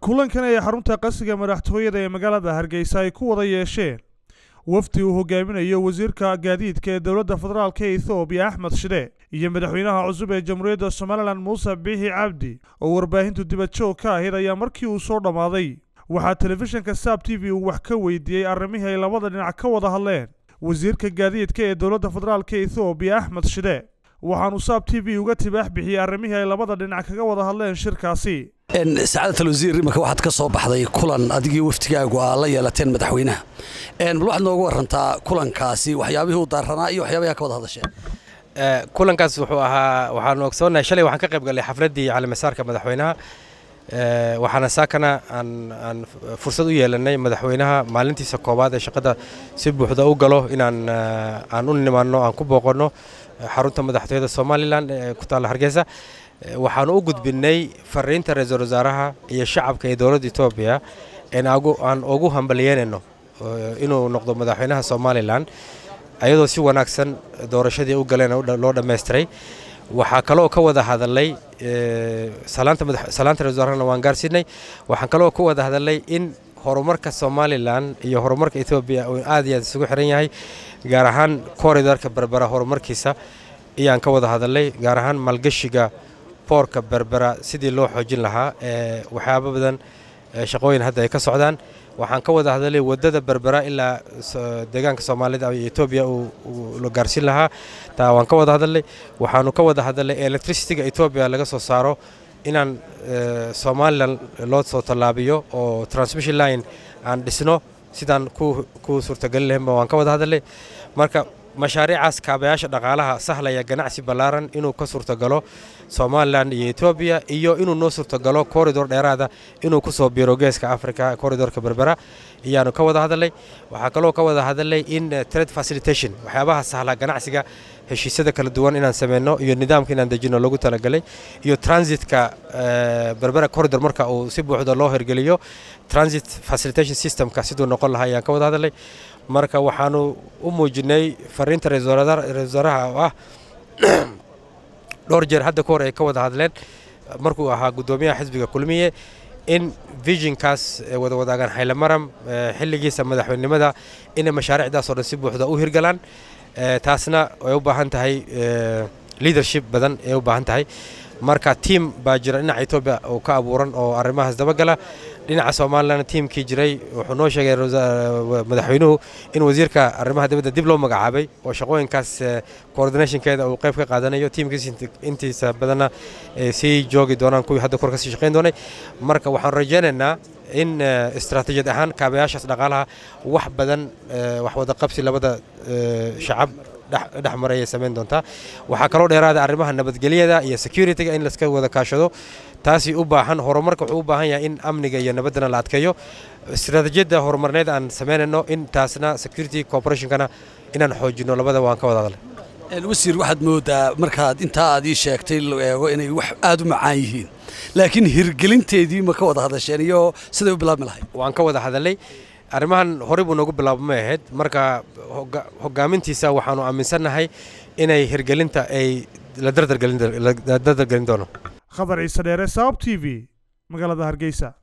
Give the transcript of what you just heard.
kulankan ay xarunta qasiga madaxtooyada ee magaalada hargeysa ay ku wada yeesheen wafdi uu hogaaminayo wasiirka gaadiidka ee dowladda federaalk ee ethoobiya axmed shide iyo madaxweynaha cusub ee jamhuuriyadda somalilan muuse biixi cabdi oo warbaahintu dibadjoog ka ahayd ayaa markii uu soo dhammaaday waxaa telefishinka saab t v uu wax ka weydiiyey arrimihii ay labada dhinac ka wada hadleen wasiirka gaadiidka ee dowladda federaalk ee ethoobiya axmed shide waxaanu saab t v uga tibaax bixiyey arrimihii ay labada dhinac kaga wada hadleen shirkaasi sacaadat alwasiir imanka waxaad ka soo baxday kulan adigii waftigaagu aa la yeelateen madaxweynaha bal waxaad nooga warantaa kulankaasi waxyaabihii u daaranaa iyo waxyaabaha ka wada hadasheen kulankaas wuxuu ahaa waxaanu ogsoonahay shalay waxaan ka qayb galay xafladdii calimasaarka madaxweynaha waxaana saakana aan aan fursad u yeelanay madaxweynaha maalintiisa koowaad ee shaqada si buuxda u galo inaan aan u nimaanno aan ku booqanno xarunta madaxtooyada somalilan ee ku taalla hargeysa waxaanu u gudbinnay fariinta ra-iisul wasaaraha iyo shacabka ee dowladda etoobiya aan ugu hambalyeynayno inuu noqdo madaxweynaha somalilan ayadoo si wanaagsan doorashadii u galeen loo dhammaystiray waxaa kaloo ka wada hadalay salaanta ra-isul wasaarahana waan gaarsiinay waxaan kaloo ka wada hadalay in horumarka somalilan iyo horumarka etoobiya uu aad iyo aad isugu xiran yahay gaar ahaan koridorka berbera horumarkiisa ayaan ka wada hadalay gaar ahaan maalgashiga boorka berbera sidii loo xoojin lahaa waxyaabo badan shaqooyin hadda ay ka socdaan waxaan ka wada hadalay wadada berbera ilaa deegaanka soomaalida iyo etoobiya la gaarsiin lahaa taa waan ka wada hadalay waxaanu ka wada hadalay electricityga etoobiya laga soo saaro inaan somalilan loo soo tallaabiyo oo transmission line aan dhisno sidaan ku suurtagelin lahaynba waan ka wada hadalay marka mashaariicaas kaabayaasha dhaqaalaha sahlaya ganacsi ballaaran inuu ka suurtagalo somalilan iyo etoobiya iyo inuu noo suurtagalo koridor dheeraada inuu ku soo biiro geeska africa koridorka berbera ayaanu ka wada hadalay waxaa kaloo ka wada hadalay in trade facilitation waxyaabaha sahla ganacsiga heshiisyada kala duwan inaan sameyno iyo nidaamka inaan dejino lagu talagalay iyo transitka berbera corridor marka uu si buuxda loo hirgeliyo transit facilitation systemka siduu noqon lahaa ayaan ka wada hadalay marka waxaanu u muujinay fariinta ra-isul wasaaraha oo ah dhowr jeer hadda ka hor ay ka wada hadleen markuu ahaa guddoomiyaha xisbiga kulmiye in visionkaas wada wadaagaan xaylamaram xilligiisa madaxweynenimada inay mashaariicdaasoo dhan si buuxda u hirgalaan taasna ay u baahan tahay leadership badan ay u baahan tahay marka tiam baa jira dhinaca etoobiya oo ka abuuran oo arrimahaas dabagala dhinaca somalilan tiimkii jiray wuxuu noo sheegay madaxweynuhu in wasiirka arrimaha dibadda dib loo magacaabay oo shaqooyinkaas coordinationkeeda uu qayb ka qaadanayo tiimkiis intiisa badanna sii joogi doonaan kuwii hadda kor ka sii shaqayn doonay marka waxaan rajaynaynaa in istaraatiijiyad ahaan kaabayaashaas dhaqaalaha wax badan wax wada qabsi labada shacab dhex maray ay samayn doontaa waxaa kaloo dheeraada arrimaha nabadgelyada iyo securityga in laska wada kaashado taasi u baahan horumarka wuxuu u baahan yahay in amniga iyo nabaddana la adkeeyo istaraatiijiyadda horumarneed aan samaynayno in taasna security corporationkana inaan xoojino labada waan ka wada hadalay wasiir waxaad moodaa markaad intaa aad ii sheegtay la eego inay wax aad u macaan yihiin laakiin hirgelinteedii ma ka wada hadasheen iyo siday u bilaabmi lahayd waan ka wada hadalay arrimahan horey buu noogu bilaabmay ahayd marka hogaamintiisa waxaanu aaminsannahay inay hirgelinta ay la dardargelin doono khadar ciise dheere sabab t v magaalada hargeysa